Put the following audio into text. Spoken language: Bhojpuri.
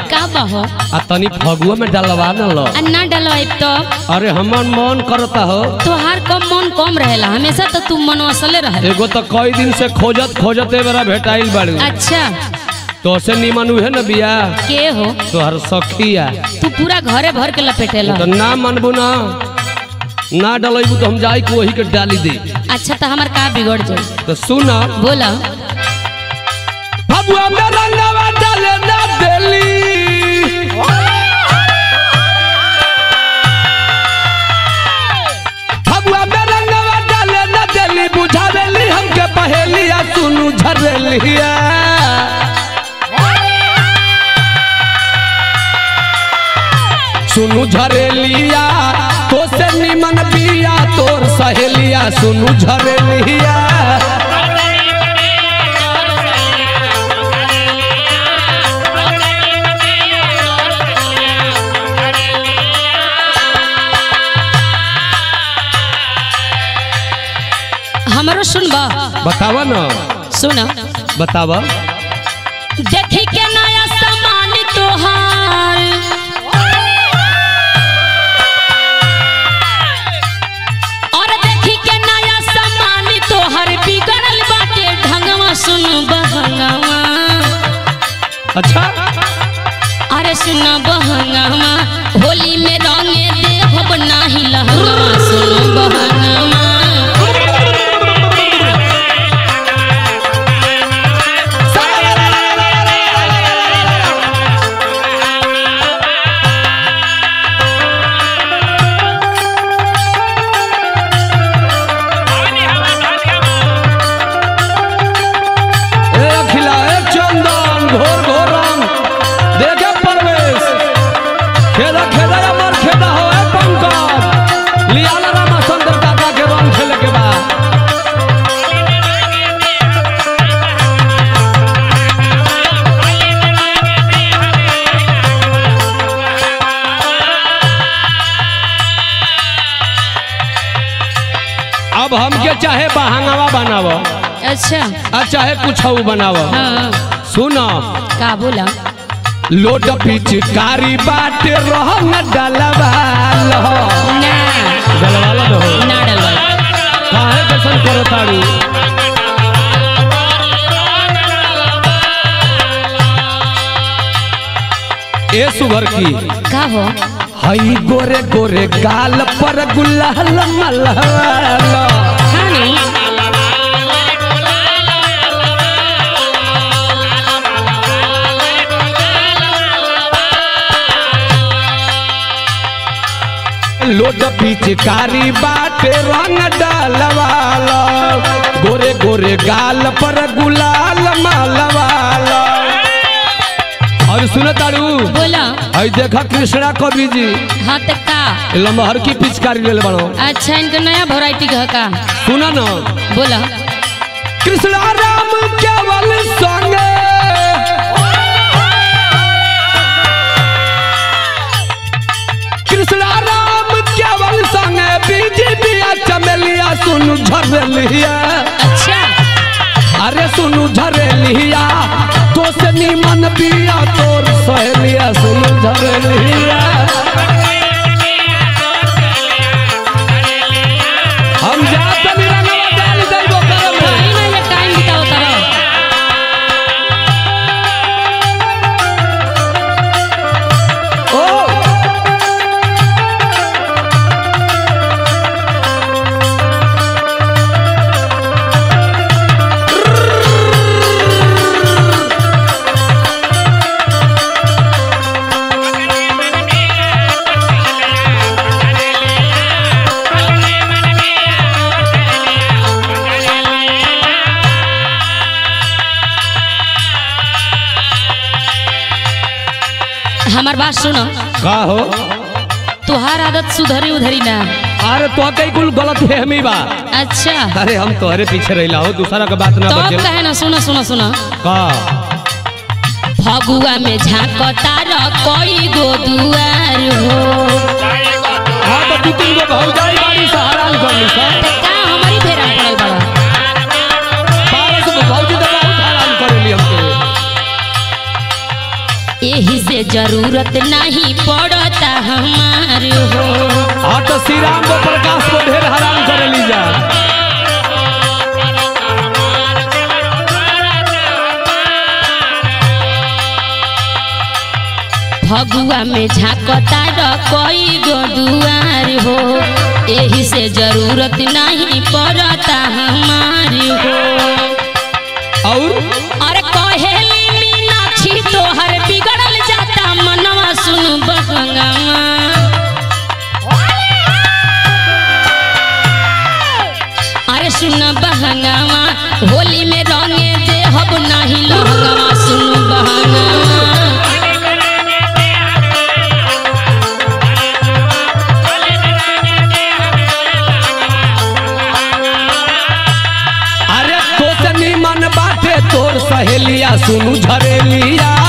का बहो आ तनी फगुआ में डलवा न लो आ ना डलवाइब तो अरे हमर मन करता हो तोहार कम मन कम रहेला हमेशा तो तू मन असले रहे एगो तो कई दिन से खोजत खोजत ए बेरा भेटाइल बाड़ू अच्छा तो से निमन उहे न बिया के हो तोहर सखिया तू पूरा घरे भर के लपेटेला तो ना मनबू ना ना डलैबू तो हम जाई के वही के डाली दे अच्छा तो हमार का बिगड़ जाई तो सुन बोला फगुआ में रंगवा डाले ना देली फगुआ में रंगवा डाले ना देली बुझावेली हमके पहेलिया सुनू झरेलिया सुनू झरेलिया तो से निमन बिया तोर सहेलिया सुनू झरेलिया हमरो सुनबा बतावा ना सुन बतावा देखी के नया सामान तोहार और देखी के नया सामान तोहार बिगड़ल बाटे ढंगवा सुन बहंगवा अच्छा अरे सुन बहंगवा होली में रंगे देहब नाही लहंगवा सुन बहंगवा ए अखिला ए चंदन घोर घोर रंग देखे परवेश खेदा खेदा या मर खेदा हो ए पंकज लियाला रामा सुंदर काका के रंग खेले के बा अब हमके चाहे बहांगवा बनाव अच्छा आ चाहे कुछ बनाव हाँ सुनो का बोला लोट पिचकारी बाटे रहंग डलवा लहो ना डलवाला दो ना डलवा काहे कैसन करो तारू ए सुगर की का हो हई गोरे गोरे गाल पर गुलाल मलहला हाँ नहीं लोट पिचकारी बाटे रंग डलवाला गोरे गोरे गाल पर गुलाल मलवाला और सुन तारू बोला हई देखा कृष्णा कवि जी हाँ तो का लमहर की पिचकारी ले बनो अच्छा इनका नया वैरायटी का का सुना ना बोला कृष्णा राम केवल संगे कृष्णा राम केवल संगे बीजेपिया चमेलिया सुनु झरलिया अच्छा अरे सुनु झरलिया तो से निमन बिया तोर सहेलिया सुनु झरलिया हम जात निरंगवा डाल देबो करम कहीं ना ये टाइम बिताओ करो ओ हमार बात सुनो का हो तुहार आदत सुधरी उधरी ना अरे तो कई कुल गलत फहमी बा अच्छा अरे हम तोहरे पीछे रहिला हो दूसरा के बात ना तो अब बचे कहे ना सुनो सुनो सुनो का फगुआ में झांकता र कोई गो दुआर हो हाँ तो दू तीन गो भौजाई बाड़ी से हराम कर ली सर तो का हमारी फेरा पड़ल बड़ा बारह सौ भौजी तो बहुत हराम करेली हमके एही यही से जरूरत नहीं पड़ता हमार हो हाँ तो श्री राम को प्रकाश को ढेर हराम कर लीजा फगुआ में झांकता र कोई गो दुआर हो यही से जरूरत नहीं पड़ता हमार हो और अरे कहेली मीनाक्षी तोहर बिगड़ल जाता मनवा सुन बहंगावा अरे सुन बहंगावा होली में रंगे देहब नहीं लहंगावा सुन बहंगावा अरे तो से निमन बाटे तोर सहेलिया सुनु झरेलिया